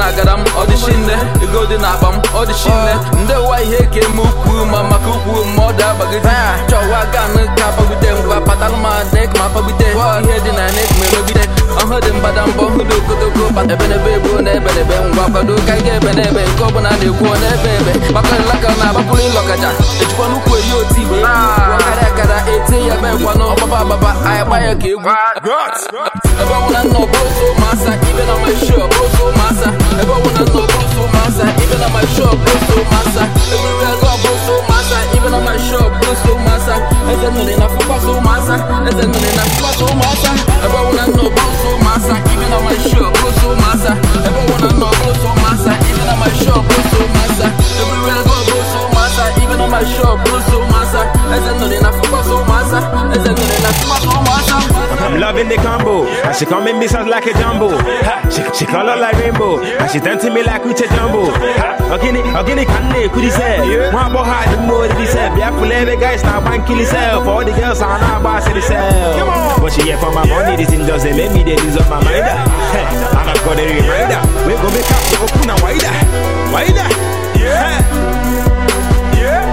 na-agara m ọ dị shinne ego dị n'akpa m ọ dị shinne ndị ụwa ihe ka eme ukwu ma maka ukwu ma ọ dị agbagide chọwa ganụ ka agbagide ngwa patalụ ma nek ma agbagide ihe dị na nek ma emegide ọhụ dị mbadamba ọhụ dị okotoko ebenebe egbuo na ebenebe ngwa kwado ka ga ebe n'ebe nke ọbụla na-ekwu n'ebe ebe makarịlaka na agbapụrụ ịlọkaja ejikwa n'ukwu eyi oti igbe karịa akara ete ya ebe nkwanụ ọgbaba agbaba anyị gba ya ka egwu ebe ọbụla nna ọbụrụ masa ibe na my shop bụrụ masa ebe ọbụla nna ọbụrụ masa ibe na my shop bụrụ masa everywhere go bụrụ masa ibe na my shop bụrụ masa eze nnụnụ na fụkwasị masa eze nnụnụ na fụkwasị masa ebe ọbụla nna ọbụrụ masa ibe na my shop bụrụ masa ebe ọbụla nna ọbụrụ masa ibe na my shop bụrụ masa everywhere go bụrụ masa ibe na my shop bụrụ masa eze nnụnụ na fụkwasị masa eze nnụnụ na fụkwasị masa I'm loving the combo. And she come in missiles like a jumbo. Ha, she, she color like rainbow. And she dance to me like Uche Jumbo. Ha, Ogini, Ogini Kane, could he say? One boy had the more than he said. Yeah, for every guys now one kill himself. All the girls are now boss itself. But she here for my money, this thing doesn't make me they deserve my mind. Hey, and I've got a reminder. We go make up to open a wider. Wider. Yeah. Yeah.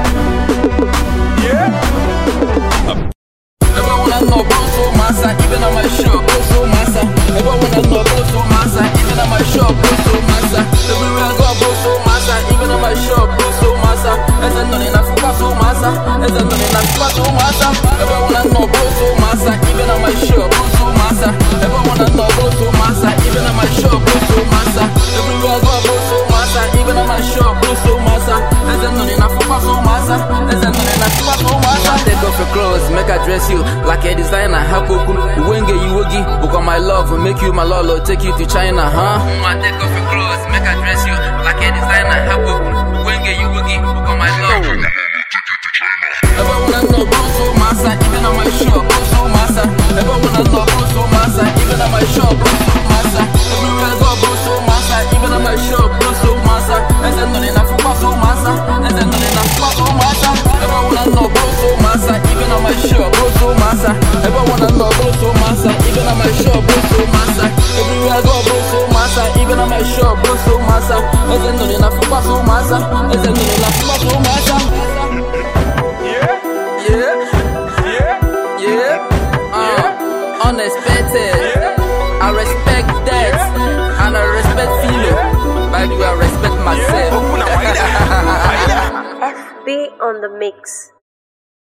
Yeah. Ebe ọbụla nọ bụrụ masa ibe na my shop bụrụ masa ebe ọbụla nọ bụrụ masa ibe na my shop bụrụ masa everywhere go bụrụ masa ibe na my shop bụrụ masa eze nnụnụ na fụkwasị masa eze nnụnụ na fụkwasị masa ebe ọbụla nọ bụrụ masa ibe na my shop bụrụ masa ebe ọbụla nọ bụrụ masa ibe na my shop bụrụ masa everywhere go bụrụ masa ibe na my shop bụrụ masa eze nnụnụ na fụkwasị masa eze nnụnụ na fụkwasị masa take off your clothes make I dress you like a designer ha kokwu uwe nge iwe gị bụkwa my love make you my lolo take you to China huh nwa take off your clothes make I dress you like a designer ha kokwu uwe nge iwe gị bụkwa my love ebe ọbụla nọ bụrụ masa ibe na my shop bụrụ masa ebe ọbụla nọ bụrụ masa ibe na my shop bụrụ masa everywhere go bụrụ masa ibe na my shop bụrụ masa eze nnụnụ na fụkwasị masa eze nnụnụ na fụkwasị masa ebe ọbụla nọ bụrụ masa ibe na my shop bụrụ masa ebe ọbụla nọ bụrụ masa ibe na my shop bụrụ masa everywhere go bụrụ masa ibe na my shop bụrụ masa eze nnụnụ na fụkwasị masa eze nnụnụ na fụkwasị masa Yeah. Yeah. Uh, unexpected. I respect that. And I respect Philo. By the way, I respect myself. Open a wider. Wider. FB on the mix.